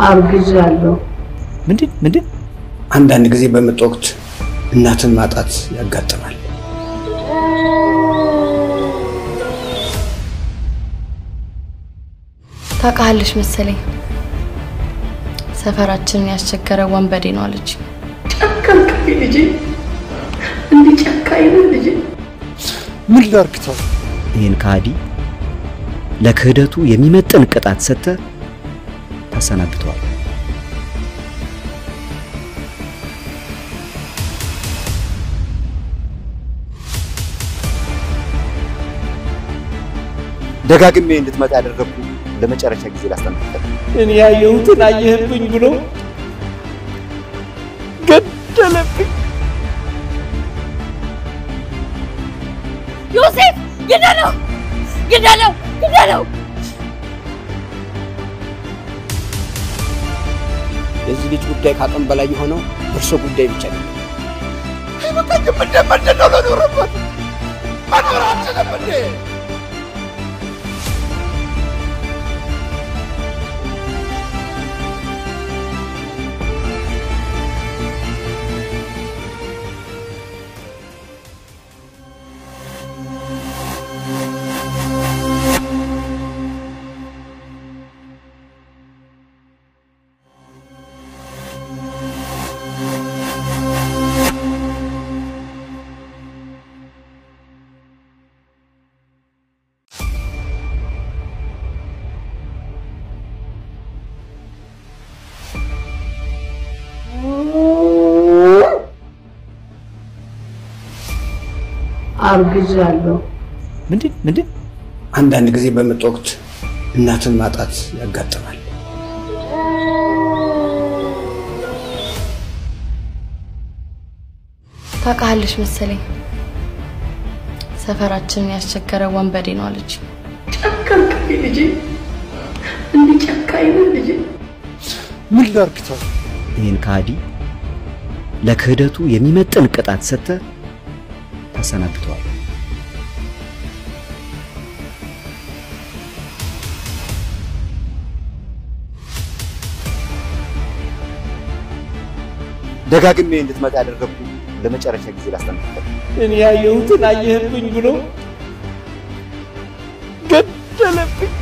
አርግዣለሁ። ምንድን ምንድን? አንዳንድ ጊዜ በምጥ ወቅት እናትን ማጣት ያጋጥማል። ታውቃለሽ መሰለኝ ሰፈራችንን ያስቸገረ ወንበዴ ነው አለች። ጨከንክብኝ ልጄ፣ እንዲህ ጨካኝ ነህ ልጄ። ምን ላርግተው? ይህን ከሃዲ ለክህደቱ የሚመጥን ቅጣት ሰጥተህ ታሰናብተዋል። ደጋግሜ እንድትመጣ ያደረግኩ ለመጨረሻ ጊዜ ላስጠነቅቅህ። እኔ ያየሁትን አየህብኝ ብሎ ገደለብኝ። ዮሴፍ ግደለው! ግደለው! ግደለው! የዚህ ልጅ ጉዳይ ከአቅም በላይ የሆነው እርሶ ጉዳይ ብቻ ነው። አይበቃኝም እንደ ምንድን ነው ለኖርበት መኖር አልችልም እንዴ? አርግዣለሁ። ምንድን ምንድን? አንዳንድ ጊዜ በምጥ ወቅት እናትን ማጣት ያጋጥማል። ታውቃለሽ መሰለኝ ሰፈራችንን ያስቸገረ ወንበዴ ነው አለች። ጨከንክብኝ ልጄ፣ እንዲህ ጨካኝ ነህ ልጄ። ምን ላርግተው? ይህን ከሃዲ ለክህደቱ የሚመጥን ቅጣት ሰጥተህ ታሰናብተዋል። ደጋግሜ እንድትመጣ ያደረግኩ ለመጨረሻ ጊዜ ላስጠነቅቅህ። እኔ ያየሁትን አየህብኝ ብሎ ገደለብኝ።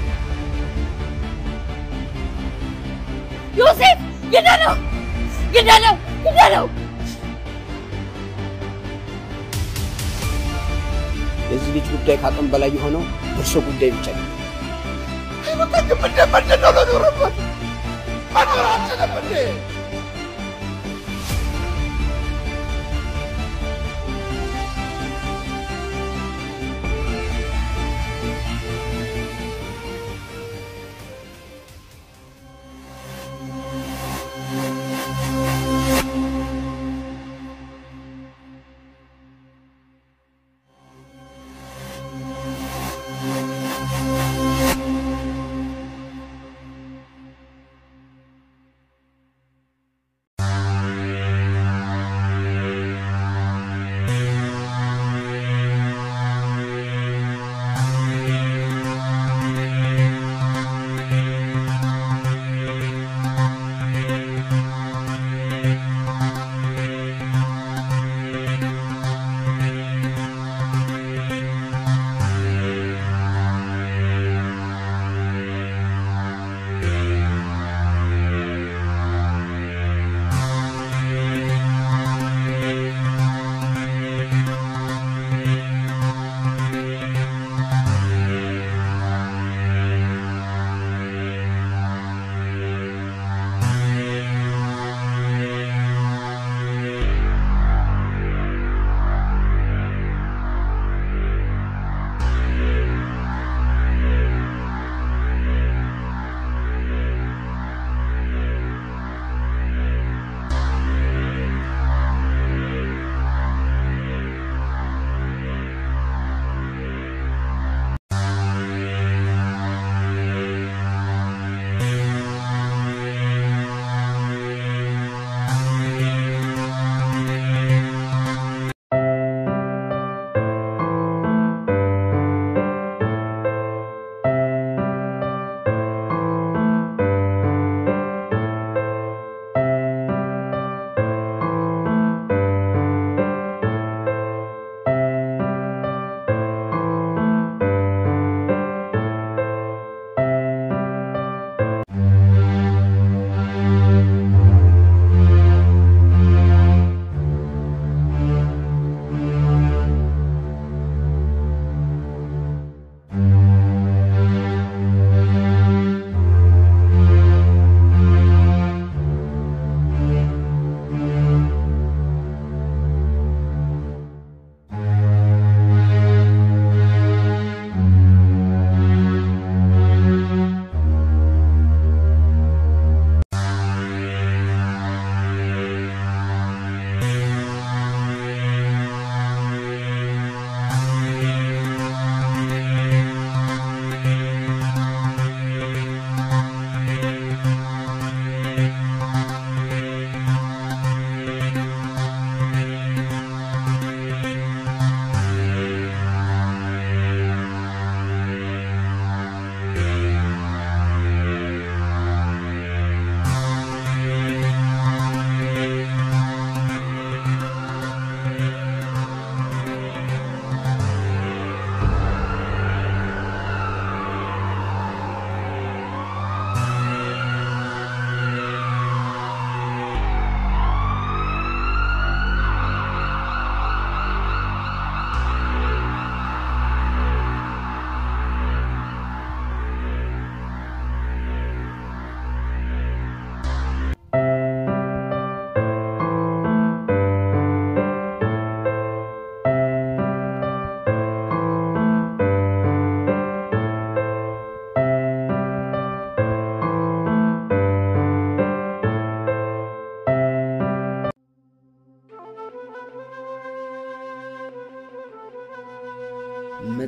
ዮሴፍ ግደለው! ግደለው! ግደለው! የዚህ ልጅ ጉዳይ ከአቅም በላይ የሆነው እርሶ ጉዳይ ብቻ ነው። አይበቃኝም እንደ ምንድን ነው ለኖርበት መኖር አልችልም እንዴ?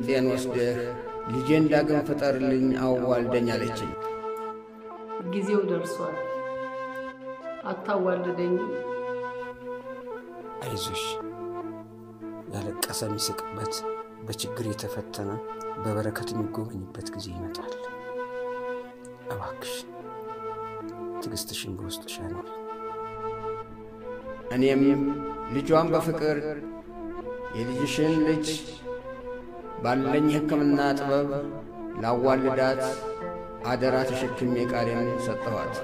ምጤን ወስደህ ልጄን ዳግም ፍጠርልኝ አዋልደኝ አለችኝ። ጊዜው ደርሷል። አታዋልደኝ። አይዞሽ፣ ያለቀሰ የሚስቅበት፣ በችግር የተፈተነ በበረከት የሚጎበኝበት ጊዜ ይመጣል። እባክሽ ትዕግስትሽን በውስጥሽ ያኖር። እኔም ልጇን በፍቅር የልጅሽን ልጅ ባለኝ የሕክምና ጥበብ ላዋልዳት አደራ ተሸክሜ ቃሌን ሰጠኋት።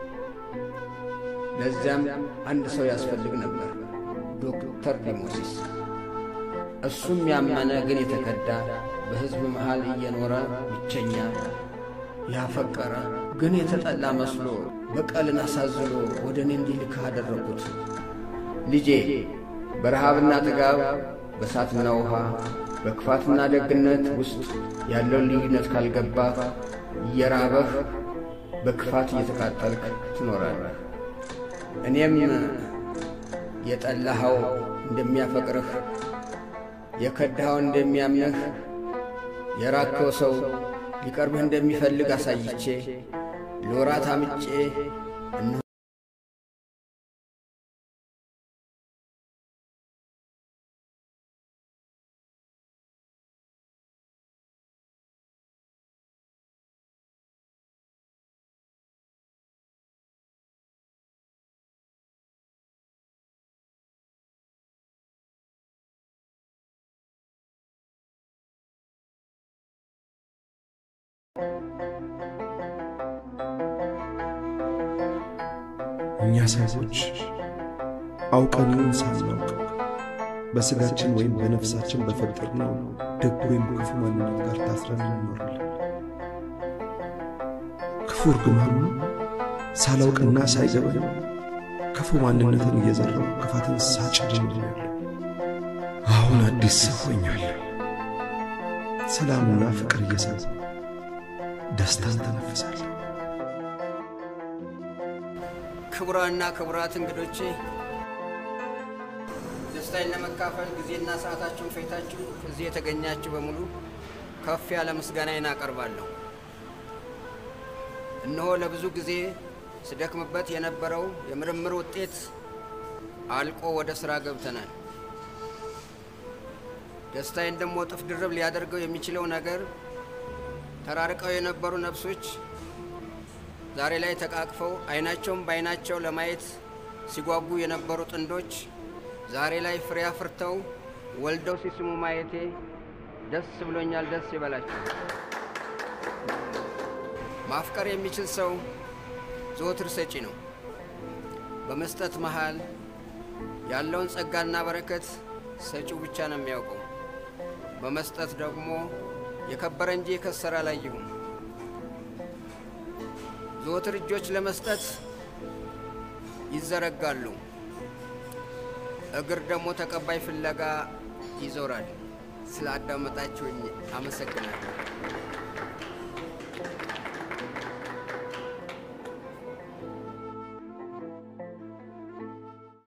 ለዚያም አንድ ሰው ያስፈልግ ነበር፣ ዶክተር ዲሞሲስ። እሱም ያመነ ግን የተከዳ በሕዝብ መሃል እየኖረ ብቸኛ ያፈቀረ ግን የተጠላ መስሎ በቀልን አሳዝሎ ወደ እኔ እንዲልክህ አደረጉት። ልጄ በረሃብና ጥጋብ በእሳትና ውሃ በክፋትና ደግነት ውስጥ ያለውን ልዩነት ካልገባ እየራበህ በክፋት እየተቃጠልክ ትኖራለህ። እኔም የጠላኸው እንደሚያፈቅርህ የከዳኸው እንደሚያምንህ የራከው ሰው ሊቀርብህ እንደሚፈልግ አሳይቼ ለወራት አምጬ እነሆ እኛ ሰዎች አውቀን ይሁን ሳናውቅ በሥጋችን ወይም በነፍሳችን በፈጠርነው ደግ ወይም ክፉ ማንነት ጋር ታስረን እንኖራለን። ክፉ እርግማኑ ሳላውቅና ሳይገባኝ ክፉ ማንነትን እየዘራው ክፋትን ሳጭድ ኖሬያለሁ። አሁን አዲስ ሰው ሆኛለሁ። ሰላምና ፍቅር እየሰማ ደስታን ተነፍሳለሁ። ክቡራንና ክቡራት እንግዶቼ ደስታዬን ለመካፈል ጊዜና ሰዓታችሁን ፈይታችሁ እዚህ የተገኛችሁ በሙሉ ከፍ ያለ ምስጋናዬን አቀርባለሁ። እነሆ ለብዙ ጊዜ ስደክምበት የነበረው የምርምር ውጤት አልቆ ወደ ሥራ ገብተናል። ደስታዬን ደግሞ እጥፍ ድርብ ሊያደርገው የሚችለው ነገር ተራርቀው የነበሩ ነፍሶች ዛሬ ላይ ተቃቅፈው አይናቸውን በአይናቸው ለማየት ሲጓጉ የነበሩ ጥንዶች ዛሬ ላይ ፍሬ አፍርተው ወልደው ሲስሙ ማየቴ ደስ ብሎኛል። ደስ ይበላቸው። ማፍቀር የሚችል ሰው ዘወትር ሰጪ ነው። በመስጠት መሃል ያለውን ጸጋና በረከት ሰጪው ብቻ ነው የሚያውቀው። በመስጠት ደግሞ የከበረ እንጂ የከሰረ አላየሁም። ዘወትር እጆች ለመስጠት ይዘረጋሉ፣ እግር ደግሞ ተቀባይ ፍለጋ ይዞራል። ስለ አዳመጣችሁኝ አመሰግናለሁ።